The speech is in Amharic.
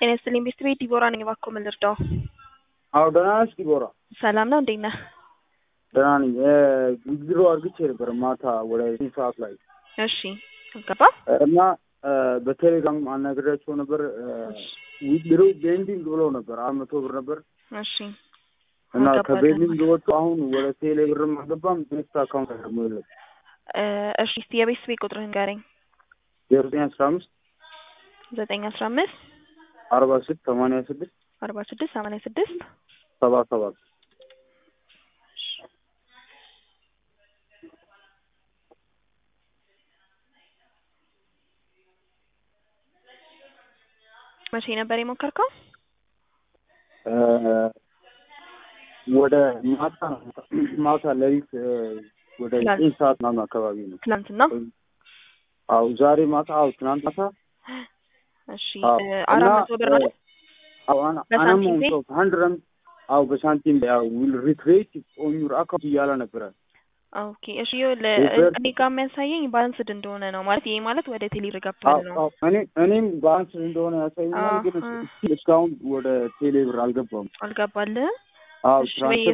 ጤና ይስጥልኝ ቤት ቤት ዲቦራ ነኝ። እባክዎ ምን ልርዳው? አዎ ደህና ነሽ ዲቦራ? ሰላም ነው፣ እንዴት ነህ? ደህና ነኝ። ዊዝድሮ አድርግቼ ነበር ማታ ወደ ስንት ሰዓት ላይ እሺ ገባ እና በቴሌግራም አናግሬያቸው ነበር። ዊዝድሮ ቤንዲንግ ብሎ ነበር አራት መቶ ብር ነበር እሺ እና አልገባልህም። ከቤንዲንግ ወጥቶ አሁን ወደ ቴሌ ብርም አልገባም። ቤስት አካውንት ደግሞ የለም። እ እሺ እስቲ የቤት ቤት ቁጥርህን ንገረኝ። ዜሮ ዘጠኝ አስራ አምስት ዘጠኝ አስራ አምስት አርባ ስድስት ሰማንያ ስድስት አርባ ስድስት ሰማንያ ስድስት ሰባ ሰባት መቼ ነበር የሞከርከው? እ ወደ ማታ ማታ ሌሊት እ ወደ ትላንት። ዘጠኝ ሰዓት ምናምን አካባቢ ነው። ትናንትና። አዎ ዛሬ ማታ አዎ ትናንት ማታ እሺ አዎ እ አራት እና መቶ ብር ነው አይደል? አዎ አና በሳንቲም አናም ፔ? ኦፍ ሀንድረድ አዎ በሳንቲም ያው ዊል ሪክሬት ኦን ዩር አካውንት እያለ ነበረ። ኦኬ እሺ ይኸውልህ ሪቨርስ- እኔ ጋር የሚያሳየኝ ባላንስድ እንደሆነ ነው ማለት ይሄ ማለት ወደ ቴሌ አዎ ገብቷል ነው። አዎ እኔ እኔም በአንስ እንደሆነ ያሳየኛል፣ ግን አዎ። እስካሁን ወደ ቴሌ ብር አልገባም። አልገባልህም? አዎ እሺ ትራንስፈር